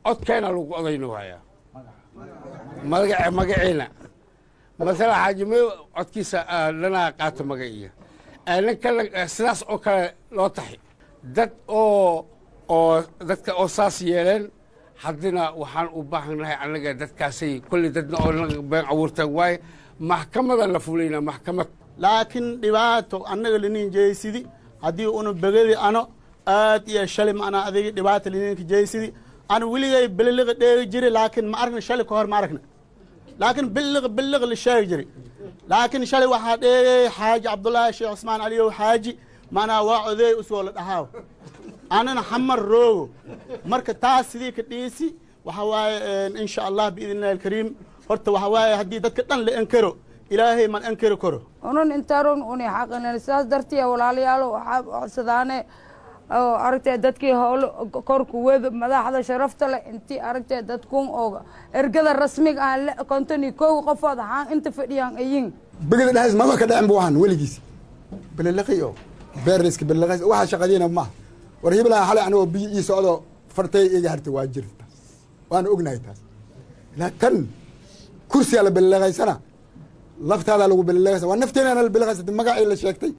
codkeena lagu odayno hayaa magace magaciina masala xaajime codkiisa dhanaa qaato magaciya nin kale sidaas oo kale loo taxi dad oo oo dadka oo saas yeeleen haddina waxaan u baahannahay annaga dadkaasay kolley dadna oo been abuurtaan waaye maxkamada la fulayna maxkamad laakiin dhibaato annaga linin jeysidi haddii una begedi ano aad iyo shali maanaa adigi dhibaata lininka jeysidi ana weligay bililiqa dheegi jiri laakiin ma aragna shali ka hor ma aragna laakiin biliq biliq la sheegi jiri laakiin shalay waxaa dheegay xaaji cabdullaahi sheekh cusmaan aliyow xaaji maanaa waa odeey usoo la dhahaaw anana xamar roogo marka taas sidii ka dhiisi waxa waaye insha allah biidn illahi alkariim horta waxa waaye haddii dadka dhan la enkaro ilaahay man enkari karo unan intaron uni xaqinen sidaas dartiya walaalayaalo waxaa codsadaane oo aragtee dadkii howlo korku weda madaxda sharafta leh intii aragtee dadkun oo ergada rasmiga ah le konton iyo kow qofood ahaan inta fadhiyaan ayin begeda dhexdiis maba ka dhacin bu waxaan weligiis belelaqi oo beeriska belelaqis waxa shaqadiina maaha war hibilaha xalay anigoo biyo ii socdo fartay iga hartay waa jirta waana ognahay taas ilaa tan kursigaa la belelaqaysana laftaadaa lagu belelaqaysa waa nafteenana la belelaqaysa magacii la sheegtay